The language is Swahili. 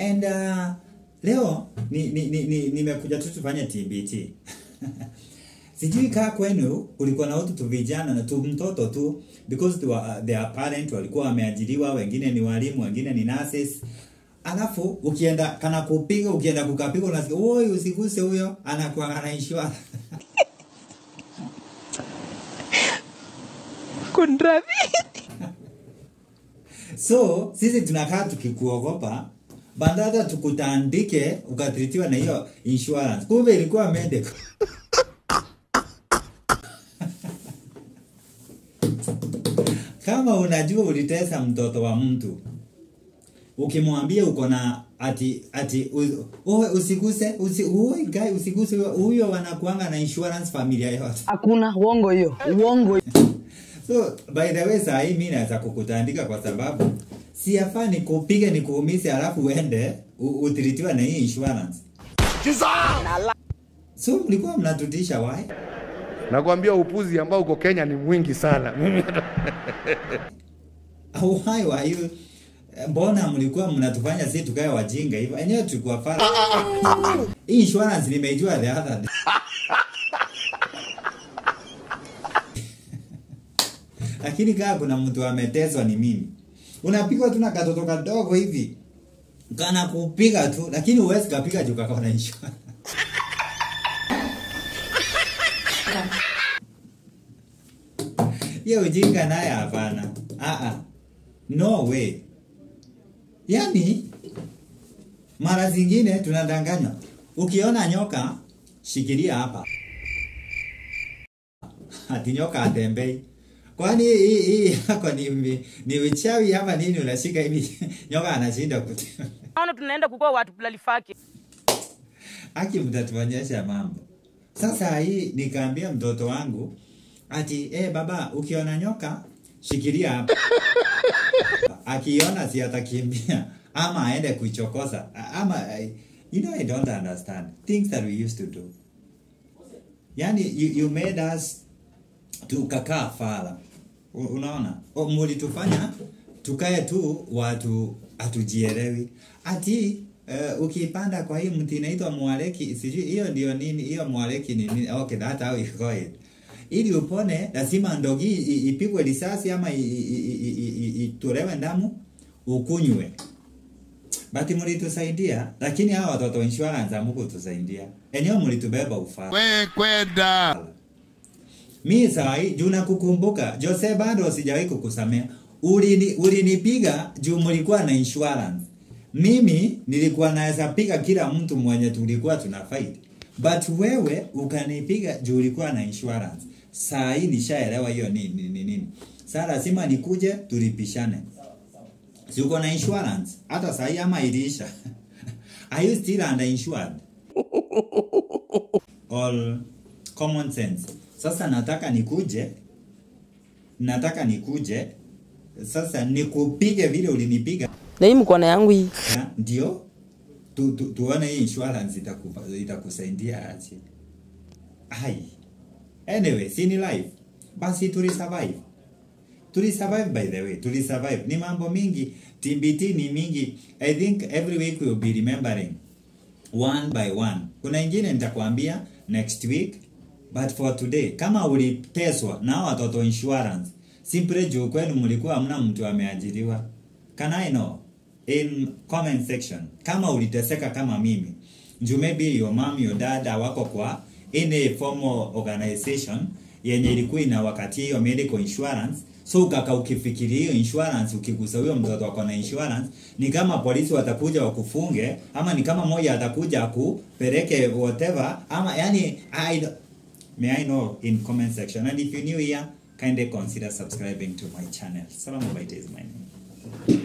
and uh, leo ni ni ni, ni, nimekuja tu tufanye TBT sijui kaa kwenu ulikuwa na watu tu vijana na tu mtoto tu because they were, uh, their parent walikuwa wameajiriwa wengine ni walimu wengine ni nurses alafu ukienda kana kupiga ukienda kukapiga unasikia oi usiguse huyo anakuwa anaishiwa Kunradhi. so sisi tunakaa tukikuogopa bandada tukutandike ukatritiwa na hiyo insurance kumbe ilikuwa medical kama unajua ulitesa mtoto wa mtu ukimwambia uko na ati ati u- uwe usiguse usi, uwe guy usiguse huyo- huyo wanakuanga na insurance familia yote Hakuna uongo hiyo. Uongo. so by the way saa hii mi naweza kukutandika kwa sababu siafaa nikupige nikuumise alafu uende u- utiritiwa na hii insurance so mlikuwa mnatutisha wai Nakwambia upuzi ambao uko Kenya ni mwingi sana. Mimi hata- why were you mbona mlikuwa mnatufanya si tukae wajinga hivyo enyewe tulikuwa fara hii insurance nimeijua the other day lakini kaa kuna mtu ameteswa ni mimi unapigwa tu na katoto kadogo hivi kana kupiga tu lakini huwezi kapiga juu kakona insurance hiyo ujinga naye hapana ah ah no way yani mara zingine tunadanganywa ukiona nyoka shikilia hapa ati nyoka atembei kwani hii hii yako ni ni, ni uchawi hapa nini unashika hivi nyoka anashinda kutembea Naona tunaenda kukoa watu pulalifaki. aki mtatuonyesha mambo sasa hii nikaambia mtoto wangu ati eh baba ukiona nyoka shikilia hapa akiona si atakimbia ama aende kuichokoza ama you know i don't understand things that we used to do yani you, you made us tukakaa fala U- unaona O, mulitufanya tukae tu watu hatujielewi ati uh, ukipanda kwa hii mti inaitwa mwaleki sijui hiyo ndio nini hiyo mwaleki ni nini okay that how you call it ili upone lazima ndogi i- i- ipigwe risasi ama i- i- i- i- i- itolewe damu ukunywe bati mlitusaidia lakini hawa watoto wa insurance hamukutusaidia enyewe mlitubeba ufaa We kwenda. mi sahi juu nakukumbuka Jose bado sijawahi kukusamea ulini ulinipiga juu mlikuwa na insurance mimi nilikuwa naweza piga kila mtu mwenye tulikuwa tuna fight but wewe ukanipiga juu ulikuwa na insurance saa hii nishaelewa hiyo nini nini nini sasa lazima nikuje tulipishane si uko na insurance hata saa hii ama iliisha are you still under insured all common sense. Sasa nataka nikuje, nataka nikuje sasa nikupige vile ulinipiga, Na hii mkono yangu hii. na ndio tu, tu, tuone hii insurance itakupa itakusaidia aje. Ai, anyway, si ni life, basi tuli survive tuli survive by the way tuli survive ni mambo mingi tbt ni mingi i think every week we'll be remembering one by one kuna ingine nitakwambia next week but for today kama uliteswa na watoto insurance simply juu kwenu mlikuwa hamna mtu ameajiriwa can i know in comment section kama uliteseka kama mimi juu maybe your mom your dad wako kwa any formal organization yenye ilikuwa ina wakati hiyo medical insurance so ukaka ukifikiria hiyo insurance ukigusa huyo mtoto wako na insurance ni kama polisi watakuja wakufunge ama ni kama moja atakuja akupeleke whatever ama yani I, don't- may I know in comment section and if you're new here kindly consider subscribing to my channel Salamu Baite is my name